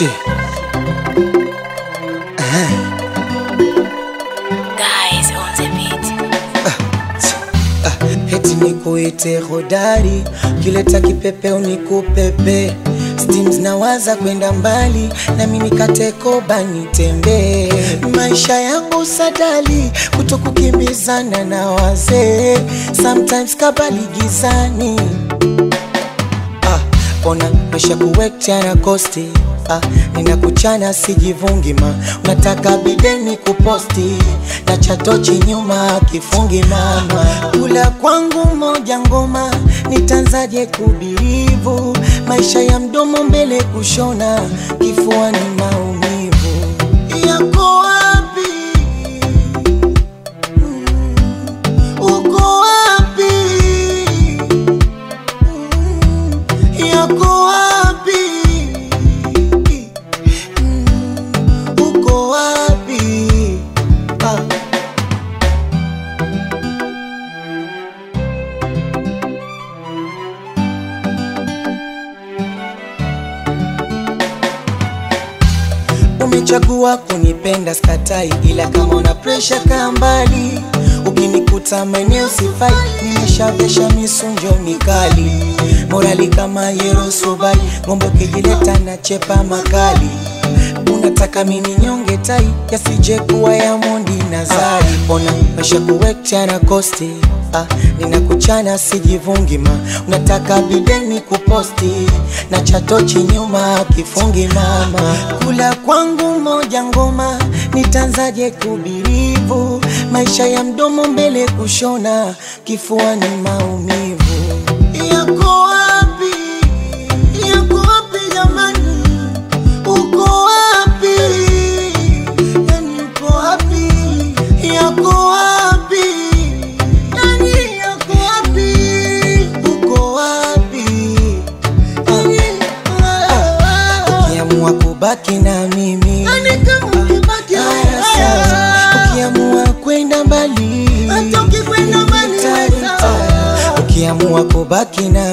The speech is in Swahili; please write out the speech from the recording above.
Shit. Guys on the beat. Heti nikuite hodari, kileta kipepeo nikupepe. Steams nawaza kwenda mbali, na mimi katekoba nitembee. Maisha yangu sadali, kutokukimbizana na wazee. Sometimes kabali gizani ah, ona maisha kuwekcha na kosti ah, ninakuchana sijivungi ma unataka bideni kuposti na chatochi nyuma kifungi mama kula kwangu moja ngoma nitanzaje kubirivu maisha ya mdomo mbele kushona kifua ni maumivu yako wapi Mm, uko wapi yako wapi? Mm, Uko wapi? Ah. Umechagua kunipenda skatai, ila kama una presha kaa mbali. Ukinikuta maeneo sifai, nimeshavesha misunjo mikali, morali kama Yerosubai, ng'ombe ukijileta na chepa makali. Unataka mini nyonge tai, yasije kuwa ya Mondi na Zari. Ona maisha kuwekcha na kosti Ah, ninakuchana sijivungi ma unataka bideni kuposti na chatochi nyuma kifungi mama kula kwangu moja ngoma nitanzaje kubirivu maisha ya mdomo mbele kushona kifua ni maumivu yako wapi yako wapi jamani uko wapi yani uko wapi yako wapi yani yako wapi uko wapi ukiamua kubaki na mimi Haya, sawa. ukiamua kwenda mbali Hata ukikwenda mbali, Nita- sawa. ukiamua kubaki na